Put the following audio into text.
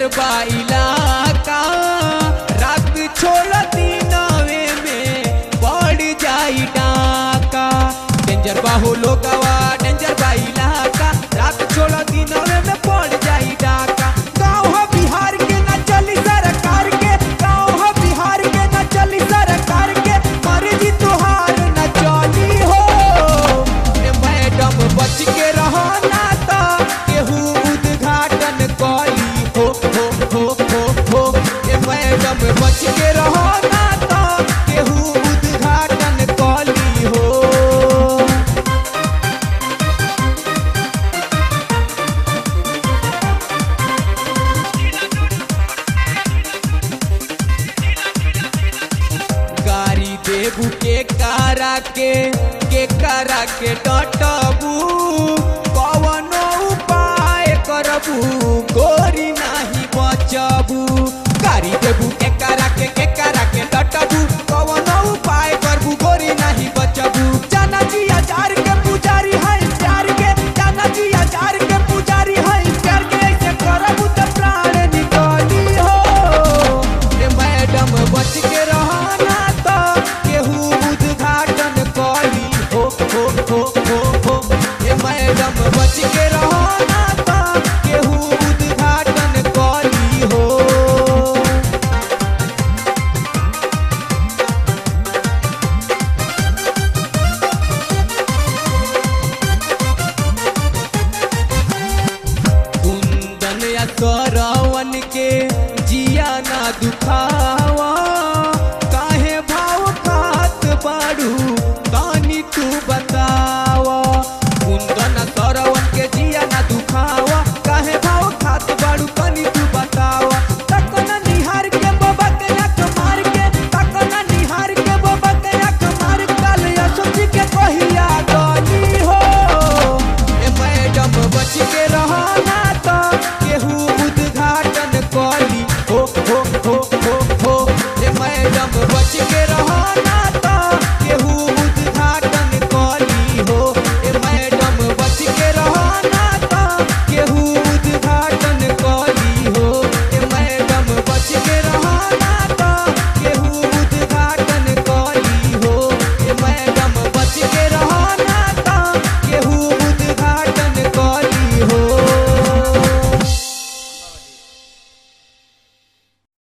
बा इलाका रात छोड़ दिनवे में बढ़ जाई डाका डेंजर बा हो लोगवा डेंजर बा इलाका रात छोड़ दिनवे में बढ़ जाई डाका गाँव हो बिहार के ना चली सरकार के गाँव हो बिहार के ना चली सरकार के मर्जी तुहार ना चली हो ए मैडम बच के रहो ना तो केहू उद्घाटन कली हो हो हो हो हो ए मैडम बच के रहो ना तो केहू उद्घाटन कली हो गाड़ी देबू के कारा के के कारा के डटबू कवनो उपाय करबू गोरी नाही बचबू गाड़ी देबू के कारा के के कारा के डटबू कवनो उपाय करबू गोरी नाही बचबू जाना जी हजार के पुजारी है प्यार के जाना जी हजार के पुजारी है प्यार के ऐसे करबू त प्राण निकली हो ए मैडम बच के रहना तो केहू उद्घाटन कली हो हो हो हो हो ए मैडम बच के रहना तो केहू उद्घाटन कली हो कुंदन या सरवन के जिया ना दुखावा काहे भाव खात बाड़ू तानी तू बतावा कुंदन या सरवन के जिया ना दुखावा काहे भाव खात बाड़ू तानी तू बतावा तकना निहार के बाबा के आंख मार के तकना निहार के बाबा के आंख मार काल या सोची के कहिया गली हो ए मैडम बच के रहना तो केहू उद्घाटन कली हो हो हो हो हो ए मैडम बच के रहना तो